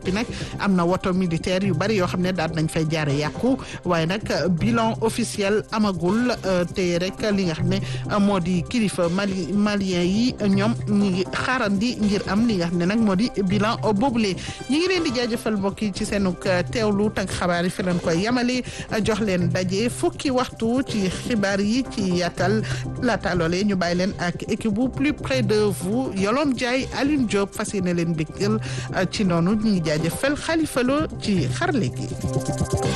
noppi nag am na woto militaire yu bari yoo xam ne daal nañ fay jaare yàqu waaye nag bilan officiel amagul te rek li nga xam ne moo di kilifa mali malien yi ñoom ñi ngi xaarandi ngir am li nga xam ne nag moo di bilan boobule ñi ngi leen di jaajëfal mbokk yi ci seenug teewlu tànk xabaar yi fi leen koy yamale jox leen daje fukki waxtu ci xibaar yi ci yaatal laata loolee ñu bàyyi leen ak équipe bu plus près de vous Yolom Ndiaye Alioune Diop fas yéene leen béggal ci noonu ñu ngi jaajëfal Khalifa Lo ci xarle gi